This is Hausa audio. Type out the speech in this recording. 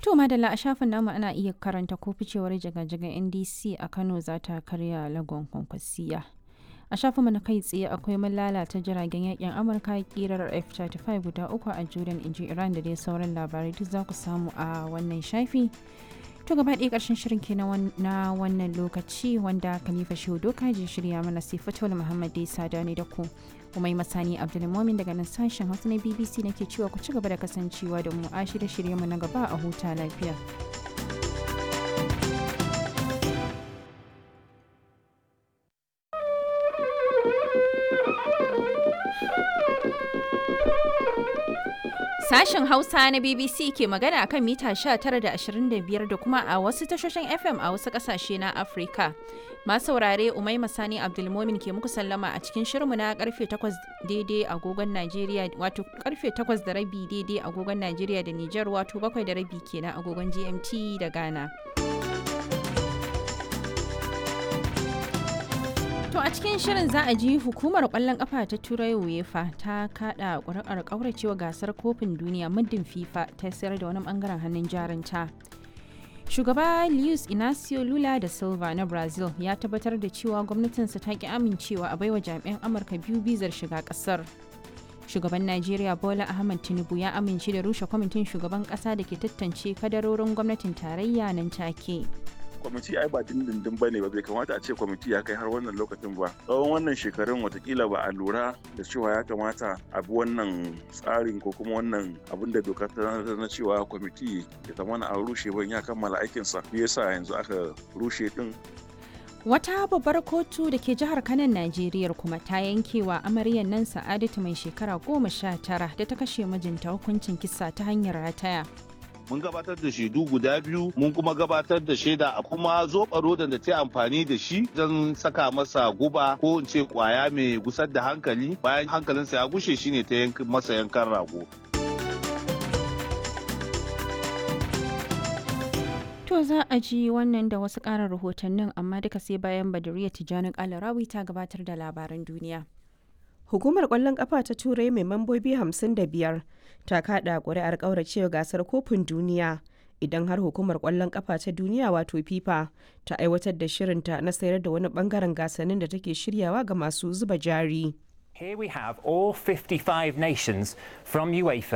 To madalla a shafin namu ana iya karanta ko ficewar jiga-jigan NDC a Kano za ta karya lagon kwankwasiya. A shafin na kai tsaye akwai mun lalata jiragen yakin Amurka kirar F-35 guda uku a Jordan inji Iran da dai sauran labarai duk za ku samu a wannan shafi. To gaba ɗaya ƙarshen shirin ke na wannan lokaci wanda Khalifa Shehu Doka je shirya mana sai Fatawul Muhammad dai sada ne da ku. Kuma yi masani Abdulmumin daga nan sashen Hausa na BBC nake cewa ku ci gaba da kasancewa da mu a shirye mu na gaba a huta lafiya. Sashen Hausa na BBC ke magana akan mita 19 da 25 da kuma a wasu tashoshin FM a wasu kasashe na Afirka. Masu saurare Umai Masani Abdulmomin ke muku sallama a cikin shirinmu na karfe 8 daidai agogon Najeriya wato karfe 8 da rabi daidai agogon Najeriya da Nijar wato 7 da rabi kenan agogon GMT da Ghana. To a cikin shirin za a ji hukumar kwallon kafa ta Turai UEFA ta kada ƙuri'ar ƙauracewa gasar kofin duniya muddin FIFA ta sayar da wani bangaren hannun jarinta. Shugaba Luis Inacio Lula da Silva na Brazil ya tabbatar da cewa gwamnatinsa ta ki amincewa a baiwa jami'an Amurka biyu bizar shiga ƙasar. Shugaban Najeriya Bola Ahmed Tinubu ya amince da rushe kwamitin shugaban ƙasa da ke tantance kadarorin gwamnatin tarayya nan take. kwamiti ai ba dindindin ba ne ba bai kamata a ce kwamiti ya kai har wannan lokacin ba tsawon wannan shekarun watakila ba a lura da cewa ya kamata a bi wannan tsarin ko kuma wannan abin da doka ta na cewa kwamiti ya zama a rushe ban ya kammala aikinsa me yasa yanzu aka rushe din Wata babbar kotu da ke jihar Kanan Najeriya kuma ta yankewa amaryar nan Sa'adatu mai shekara goma sha tara da ta kashe mijinta hukuncin kisa ta hanyar rataya. mun gabatar da shaidu guda biyu mun kuma gabatar da shaida a kuma zoɓa rodan da ta amfani da shi don saka masa guba ko in ce kwaya mai gusar da hankali bayan hankalinsa ya gushe shine ta masa yankan rago To za a ji wannan da wasu ƙarin rahotannin amma duka sai bayan Badariya Tijjani Kalarawi ta gabatar da labaran duniya. Hukumar ƙwallon ƙafa ta Turai mai mambobi 55 ta kaɗa ƙuri'ar ƙauracewa gasar kofin duniya idan har hukumar ƙwallon ƙafa ta duniya wato FIFA ta aiwatar da shirinta na sayar da wani ɓangaren gasannin da take shiryawa ga masu zuba jari. Here we have all 55 nations from UEFA